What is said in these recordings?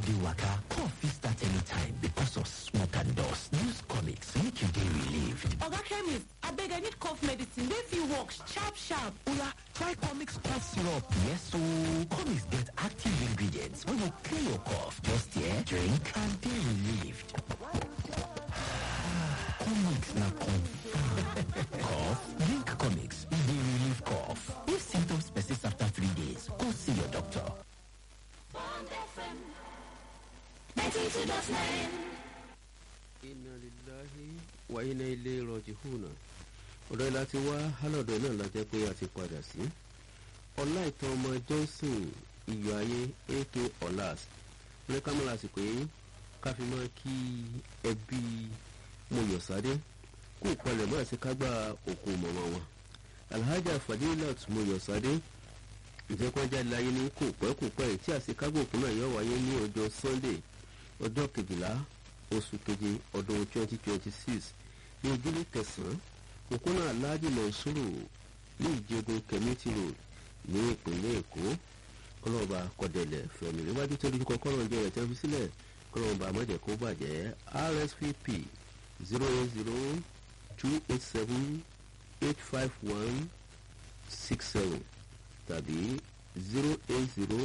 dey waka cough fit start anytime because of smoke and dust use comics make you dey relieved oga chemist abeg i need cough medicine wey fit work sharp sharp oya try comics cough syrup yes ooo comics get active ingredients wey go clear your cough just hear drink and dey relieved comics na confam cough drink comics e dey relieve cough if symptoms persist after three days go see your doctor inna lillahi wa inna ilé rọjìhùnà ọ̀dọ́ ilá ti wá hálọ̀dọ̀ náà la jẹ́ pé a ti padà sí ọlá ìtàn ọmọ johnson iyọ̀ ayé ak ọ̀làs ní kámẹ́rà sì pé káfí máa kí ẹbí mọ̀yọ̀sádé kó palẹ̀ mọ́ àti kágbá òkú mọ̀mọ́ wọn alhaja fadilat mọ̀yọ̀sádé ìjẹ́kọ́jà láyé ní kò pẹ́ kò pẹ́ tí àṣekágbó òkú náà yóò wáyé ní ọjọ́ sunday ọjọ́ kejìlá oṣù keje ọdún twenty twenty six ní ojúlé kẹsàn-án òkúnà aláàjì mọ̀nsúrù ní ìjẹgun kẹmítì road ní ìpínlẹ̀ èkó kọlọ́ọ̀bà kọ̀dẹ̀lẹ̀ fẹ̀mí níwájú tó lójú kọ́ kọ́lọ́ọ̀ jẹ́ rẹ̀ tẹ́ fi sílẹ̀ kọlọ́ọ̀bà mọ̀jẹ̀ kó bàjẹ́ rsvp zero eight zero two eight seven eight five one six seven tàbí zero eight zero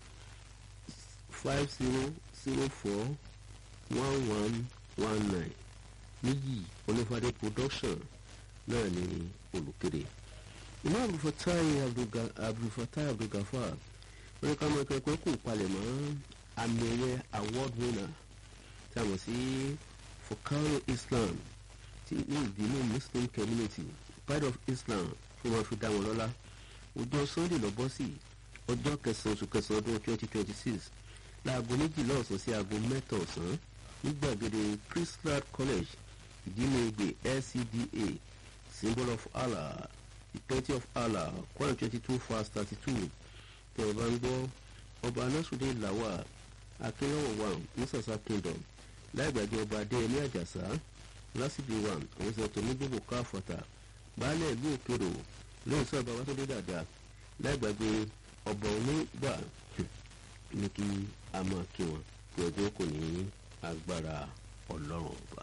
five zero zero four one one one nine níyì onífàdé production náà ní olùkéde ìmọ̀ abdulfatai abdulfatai abdulgafar wọ́n ní ká mọ̀ kẹ́kọ̀ọ́ kò palẹ̀ mọ́ àmì ẹ̀yẹ award winner tí a mọ̀ sí fokaro islam ti ní ìdílé muslim community pride of islam fún wọn fi dá wọn lọ́lá ọjọ́ sunday lọ bọ́ sí ọjọ́ kẹsàn-án oṣù kẹsàn-án ọdún twenty twenty six láago méjìlá ọ̀sán sí aago mẹ́ta ọ̀sán ní gbàgede christland college ìdílé ìgbè lcda symbol of allah the twenty of allah one twenty two fast thirty two tẹ ẹ bá ń gbọ́ ọba anásùdé làwà akínlọ́wọ̀ wà ní sàṣà kingdom láìgbàgbé ọba adéyẹmí àjàsá lásìbí wà àwọn ìṣẹ̀tò ní gbogbo káfọ̀tà baálẹ̀ ìlú òkèrò lóyún sọ ọba wàtúndé dàda láìgbàgbé ọba onígbà ní kí a máa kí wọn pé ọjọ́ kò ní agbára ọlọ́run ọba.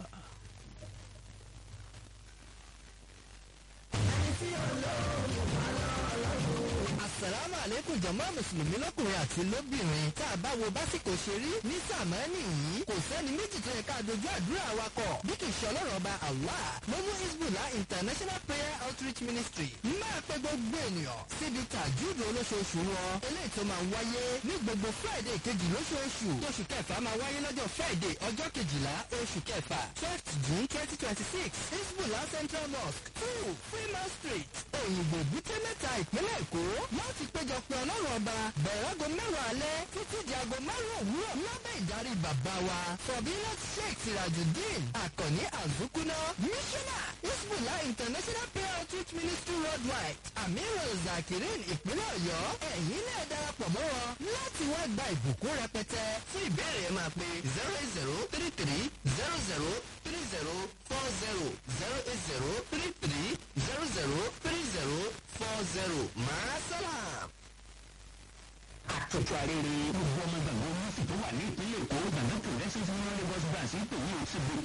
asalaamu aleykum jama mùsùlùmí lọkùnrin àti lóbìnrin tá a bá wo básìkò ṣe rí ní sàmánì yìí kò sẹ́ni méjì tó yẹ ká dojú àdúrà wa kọ̀ bí kì í ṣe ọlọ́run ọba allah lọ́mú isbula international prayer outreach ministry máa pe gbogbo ènìyàn síbi tàjúdò olóṣooṣù wọn eléyìí tó máa ń wáyé ní gbogbo friday kejì lóṣooṣù tóṣù kẹfà máa wáyé lọ́jọ́ friday ọjọ́ kejìlá oṣù kẹfà twelfth june twenty twenty six isbula central mosque two freeman street òyìnbó bútẹ́ mẹ́ta ìpínlẹ̀ èkó láti péjọpọ̀ ọlọ́run ọba bẹ̀rẹ̀ aago mẹ́wàá alẹ́ títí di aago márùn-ún òwúrọ̀ lábẹ́ ìdarí bàbá wa fọ̀bílẹ̀ sheikh sirajudeen àkànní àzúkúná mísọ́nà isbula international prayer outreach ministry worldwide amiru zakirin ìpínlẹ̀ ọ̀yọ́ ẹ̀yin náà darapọ̀ mọ́ wọn láti wá gba ìbùkún rẹpẹtẹ fún ìbéèrè ẹ̀ máa pe zero eight zero three three zero zero three zero four zero zero eight zero three three zero zero three zero four zero máa sálàm. àtúntò àrèrè gbogbo ọmọ gbàgbọ́ mọ́sí tó wà ní ìpínlẹ̀ èkó gbàgbọ́ progressive union lagos branch ń pè ní òṣèlú